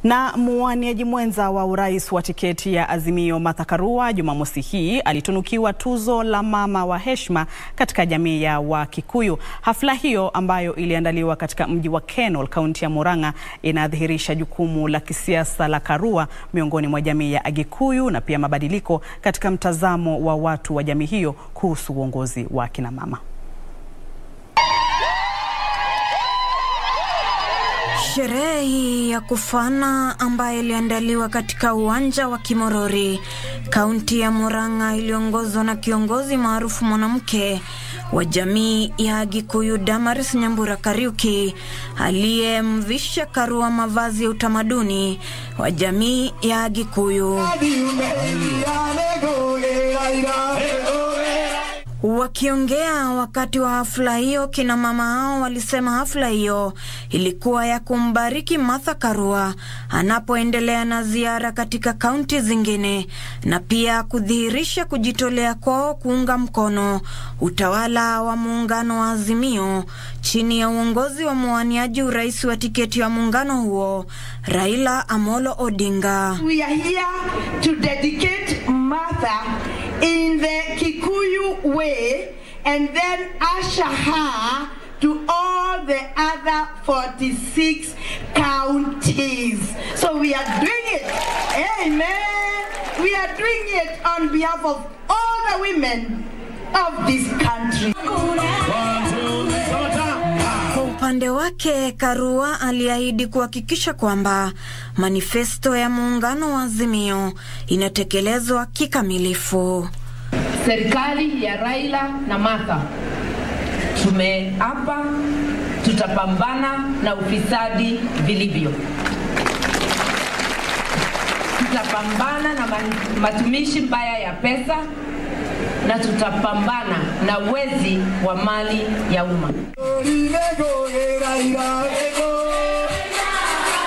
Na muwaniaji mwenza wa urais wa tiketi ya Azimio Martha Karua Jumamosi hii alitunukiwa tuzo la mama wa heshima katika jamii ya Wakikuyu. Hafla hiyo ambayo iliandaliwa katika mji wa Kenol, kaunti ya Murang'a, inadhihirisha jukumu la kisiasa la Karua miongoni mwa jamii ya Agikuyu na pia mabadiliko katika mtazamo wa watu wa jamii hiyo kuhusu uongozi wa kina mama. Sherehe hii ya kufana ambayo iliandaliwa katika uwanja wa Kimorori, kaunti ya Murang'a, iliongozwa na kiongozi maarufu mwanamke wa jamii ya Agikuyu Damaris Nyambura Kariuki aliyemvisha Karua mavazi ya utamaduni wa jamii ya Agikuyu. Wakiongea wakati wa hafla hiyo, kina mama hao walisema hafla hiyo ilikuwa ya kumbariki Martha Karua anapoendelea na ziara katika kaunti zingine na pia kudhihirisha kujitolea kwao kuunga mkono utawala wa muungano wa Azimio chini ya uongozi wa mwaniaji urais wa tiketi ya muungano huo Raila Amolo Odinga. We are here to dedicate Martha in the Kikuyu way and then usher her to all the other 46 counties. So we are doing it. Amen. We are doing it on behalf of all the women of this country. Kwa upande wake Karua aliahidi kuhakikisha kwamba manifesto ya muungano wa Azimio inatekelezwa kikamilifu. Serikali ya Raila na Martha tumeapa tutapambana na ufisadi vilivyo, tutapambana na matumishi mbaya ya pesa na tutapambana na wezi wa mali ya umma.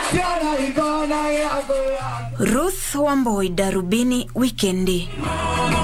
Ruth Wamboi, Darubini Wikendi.